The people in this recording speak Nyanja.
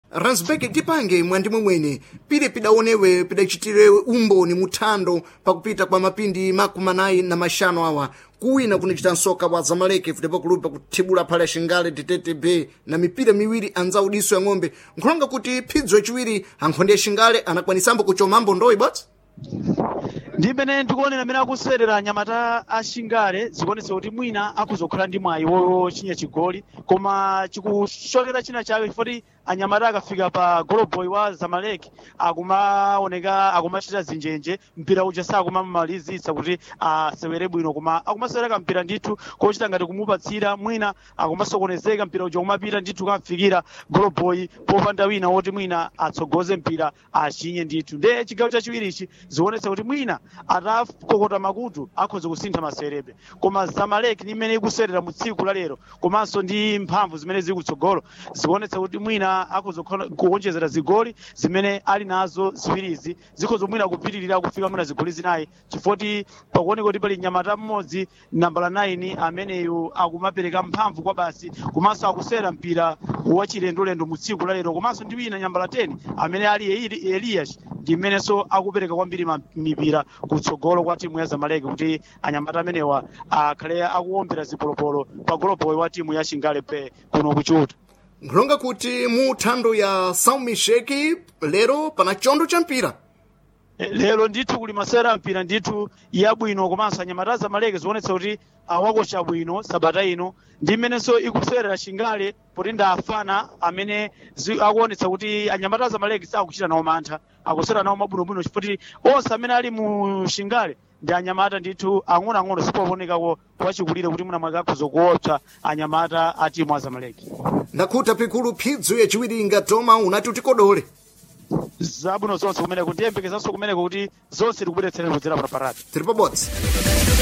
ransberg tipange mwandimwe mwene pile pidaonewe pidachitire umboni muthando pakupita kwa mapindi makumi anayi na maxanu awa kuwina kunichita nsoka wa zamaleke futepo kulupa kuthibula phale xingale titete bay na mipira miwiri anzawu diso ya ng'ombe nkhulonga kuti phidzo yaciwiri ankhonde ya xingale anakwanisambo kuchomambo ndoyi botsi ndi mmene ndikuonera amene akusewera anyamata a xingale zikuonetsa kuti mwina akuzokhala ndi mwayi wochinya chigoli koma chikushokera china chake chifoti anyamata akafika pa goloboy wa zamalek akumaoneka akumachita zinjenje mpira uja sakumamalizitsa kuti asewere bwino koma akumasewera kampira ndithu kochita ngati kumupatsira mwina akumasokonezeka mpira uja kumapita ndithu kafikira goloboy popanda wina woti mwina atsogoze mpira achinye ndithu nde chigawo chachiwirichi zikuonetsa kuti mwina atakokota makutu akhoza kusintha masewerebe koma zamalek ndi imene ikusewera mu tsiku la lero komanso ndi mphamvu zimene zili kutsogolo zikuonetsa kuti mwina akhoza kuonjezera zigoli zimene ali nazo ziwirizi zikhoza mwina kupitirira kufika mwina zigoli zinayi chifoti pakuoneka kuti pali nyamata mmodzi nambala 9 ameneyu akumapereka mphamvu kwa basi komanso akusewera mpira wachilendolendo mu tsiku la lero komanso ndi wina nambala 10 amene ali Eli- elias ndi mmenenso akupereka kwambiri ma- mipira kutsogolo kwa timu ya zamalek kuti anyamata amenewa akhale akuwombera zipolopolo pa goloboy wa timu ya xingale pe kuno kuchuta nkhulonga kuti mu thando ya saumisheki lero pana chondo cha mpira Eh, lero ndithu kuli masewera mpira ndithu yabwino komanso anyamata zamaleke zionetsa kuti awakocha bwino sabata ino ndi mmenenso ikusewera xingale poti ndi afana amene zi- akuonetsa kuti anyamata zamaleke sakuchita nawo mantha akusewera nawo mabwinobwino chifoti onse amene ali mu xingale ndi anyamata ndithu ang'onoang'ono sipoonekako wachikulire kuti mwina mwake akhoza kuopsa anyamata a timu a zamaleke ndakhuta pikulu phidzo yaciwiri ingatoma unati utikodole zabwino zonse kumeneko ndiyembekezanso kumeneko kuti zonse tikubweretsereni kudzera pa parati tiri pabodzi